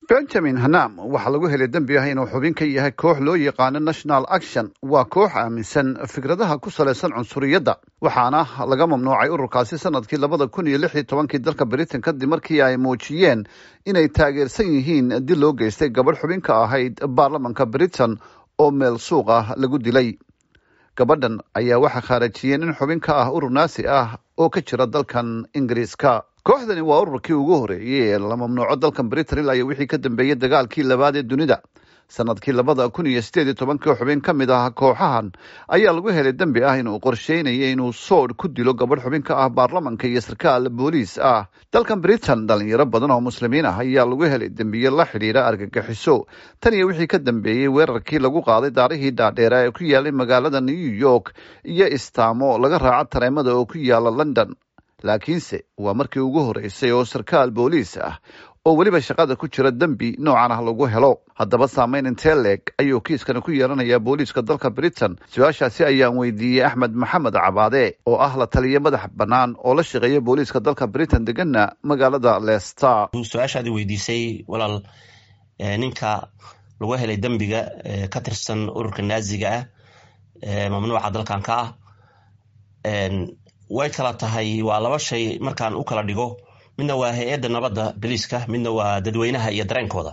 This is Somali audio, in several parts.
benjamin hanam waxaa lagu helay dembi ah inuu xubin ka yahay koox loo yaqaano national action waa koox aaminsan fikradaha ku salaysan cunsuriyadda waxaana laga mamnuucay ururkaasi sanadkii labada kun iyo lix iyo tobankii dalka britain kadib markii ay muujiyeen inay taageersan yihiin dil loo geystay gabadh xubin ka ahayd baarlamanka britain oo meel suuq ah lagu dilay gabadhan ayaa waxaa khaarajiyeen in xubin ka ah urur naasi ah oo ka jira dalkan ingiriiska kooxdani waa ururkii ugu horeeyey ee la mamnuuco dalkan britain ilaa iyo wixii ka dambeeyey dagaalkii labaad ee dunida sanadkii labada kun iyo sideed iyo tobankii xubin ka mid ah kooxahan ayaa lagu helay dembi ah inuu qorsheynayay inuu soodh ku dilo gabadh xubin ka ah baarlamanka iyo sarkaal booliis ah dalkan britain dhalinyaro badan oo muslimiin ah ayaa lagu helay dembiye la xidhiira argagixiso tan iyo wixii ka dambeeyey weerarkii lagu qaaday daarihii dhaadheera ee ku yaalay magaalada new york iyo istaamo laga raaco tareemada oo ku yaala london laakiinse waa markii ugu horeysay oo sarkaal booliis ah oo weliba shaqada ku jira dembi noocan ah lagu helo haddaba saameyn intee leeg ayuu kiiskani ku yeelanayaa booliiska dalka britain su-aashaasi ayaan weydiiyey axmed maxamed cabaade oo ah la taliya madax bannaan oo la shaqeeya booliiska dalka britain degana magaalada leicester su-aashaadi weydiisay walaal ninka lagu helay dembiga ka tirsan ururka naaziga ah mamnuuca dalkan ka ah way kala tahay waa laba shay markaan u kala dhigo midna waa hay-adda nabadda boliiska midna waa dadweynaha iyo dareenkooda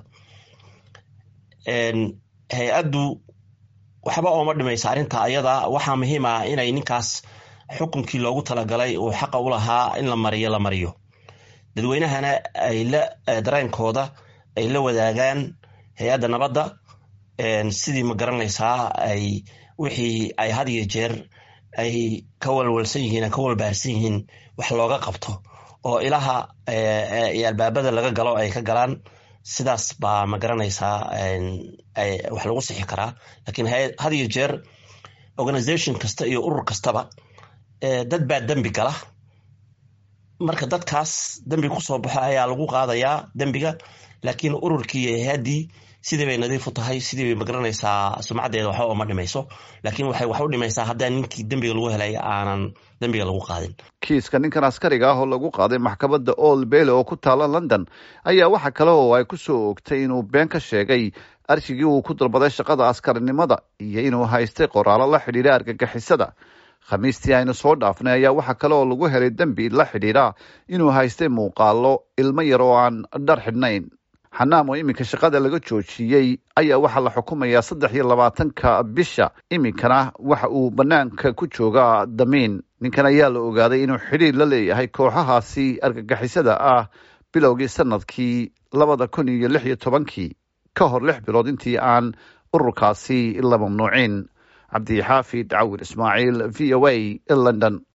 hay-addu waxba ooma dhimaysa arrinta ayada waxaa muhiim ah inay ninkaas xukunkii loogu talagalay uu xaqa u lahaa in la mariyo la mariyo dadweynahana ay la dareenkooda ay la wadaagaan hay-adda nabadda sidii ma garanaysaa ay wixii ay had iyo jeer ay ka walwalsan yihiin ka walbaarsan yihiin wax looga qabto oo ilaha iyo albaabada laga galo ay ka galaan sidaas baa ma garanaysaa wax lagu sixi karaa lakiin had iyo jeer organisation kasta iyo urur kastaba dad baa dembi gala marka dadkaas dembi kusoo baxo ayaa lagu qaadayaa dembiga laakiin ururkii iyo hay-addii sidii bay nadiif u tahay sidii bay magaranaysaa sumcaddeeda waxba uma dhimayso laakiin waxay wax u dhimaysaa haddaan ninkii dembiga lagu helay aanan dembiga lagu qaadin kiiska ninkan askariga ah oo lagu qaaday maxkamadda old bayle oo ku taala london ayaa waxa kale oo ay ku soo oogtay inuu been ka sheegay arshigii uu ku dalbaday shaqada askarinimada iyo inuu haystay qoraallo la xidhiira argagixisada khamiistii aynu soo dhaafnay ayaa waxaa kale oo lagu helay dembi la xidhiira inuu haystay muuqaalo ilmo yar oo aan dhar xidhnayn xanaam oo iminka shaqada laga joojiyey ayaa waxaa la xukumayaa saddex iyo labaatanka bisha iminkana waxa uu banaanka ku joogaa damiin ninkan ayaa la ogaaday inuu xidhiir la leeyahay kooxahaasi argagixisada ah bilowgii sanadkii labada kun iyo lix iyo tobankii ka hor lix bilood intii aan ururkaasi la mamnuucin cabdixaafid cawir ismaaciil v o a london